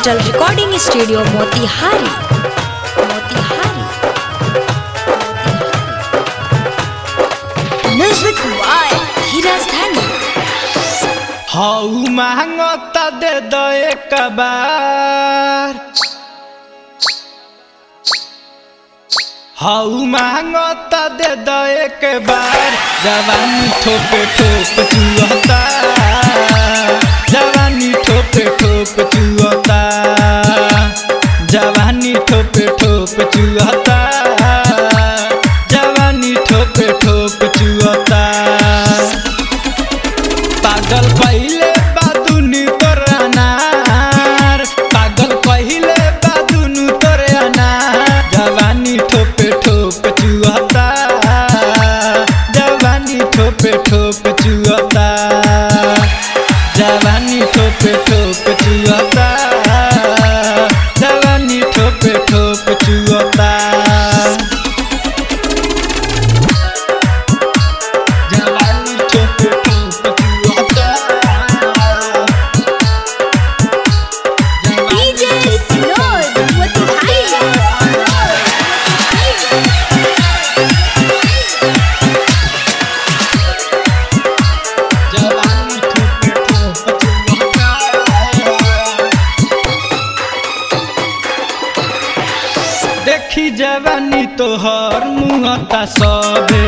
Digital recording studio Motihari Motihari music by Dheeraj Dhani हाउ महंगता दे दो एक बार हाउ महंगता दे दो एक बार जवानी ठोप ठोप चुहता जवानी ठोप ठोप चुहता जवानी ठोप ठोप चुहता जवानी ठोप ठोप चुहता पागल पहिले बादुनी तोर अनार पागल पहिले बादुनु तोर अनार जवानी ठोपे ठोप चुहता जवानी ठोपे ठोप चुहता जवानी ठोपे ठोप चुहता जवानी ठोपे ठोप चुहता जवानी ठोपे ठोप चुहता डीजे सिनोर मोतिहारी जवानी ठोपे ठोप चुहता देखी जवानी तोहर मुहता सबे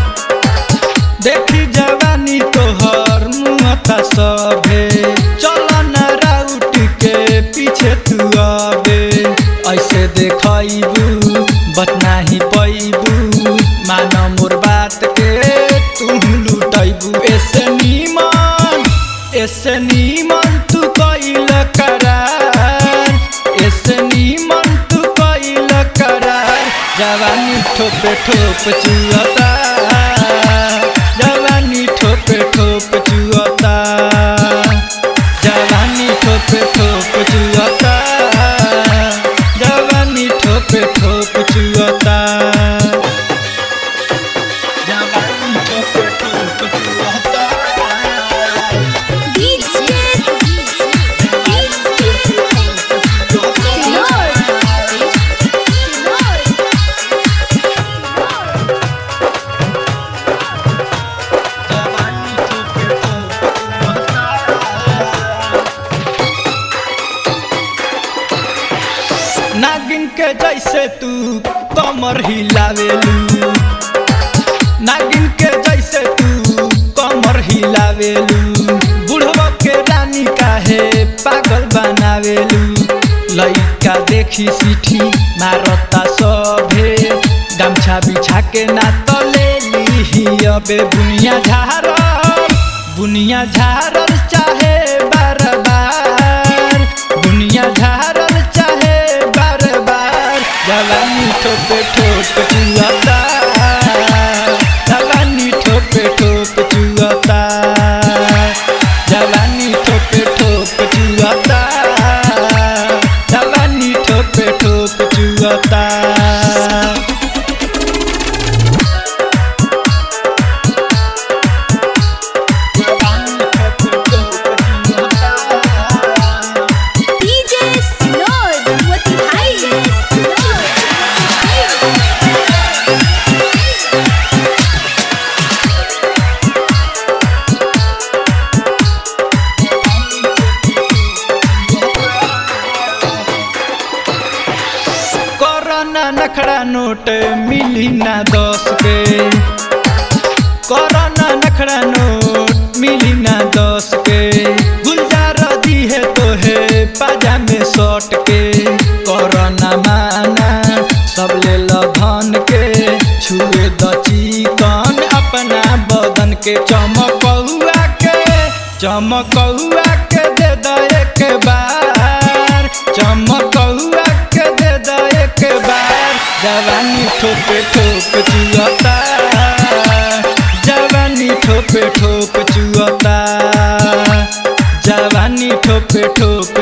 देखी जवानी तोहर मुहता सबे चल न राउट के पीछे तू आबे ऐसे देखैबू बत नाही पैबू मान मोर बात के तू लुटैबू ऐसे नीमन ऐसे नीमन तू कैल करार ऐसे नीमन तू कैल करार जवानी ठोपे ठोप चुअता जवानी ठोपे ठोप चुअता जवानी ठोपे ठोप चुअता जवानी ठोपे ठोप चुअता जवानी ठोपे ठोप चुअता डीजे जवानी ठोपे ठोप चुअता। नागिन के जैसे तू कमर हिलावेलू नागिन के जैसे तू कमर हिलावेलू बुढ़वा के रानी काहे पागल बनावेलू लइका देखी सीठी मारता सभे गमछा बिछा के ना तले लीही अबे बुनिया झारल बुनिया झारल चाहे बार बार बुनिया झारल चाहे बार बार जवानी ठोपे ठोप चुअता जवानी ठोपे ठोप चुअता जवानी ठोपे ठोप चुअता जवानी ठोपे ठोप चुअता डीजे सिनोर मोतिहारी कोरोना नखड़ा नोट मिली ना दस के कोरोना नखड़ा नोट मिली ना दस के गुलजार दी है तो है पाजा में सट के कोरोना माना सब ले लो धन के छुए द चिकन अपना बदन के चमकौआ के चमकौआ के दे द एक बार चमकौआ के दे द एक बार जवानी ठोपे ठोप चुअता जवानी ठोपे ठोप चुअता जवानी ठोपे ठोप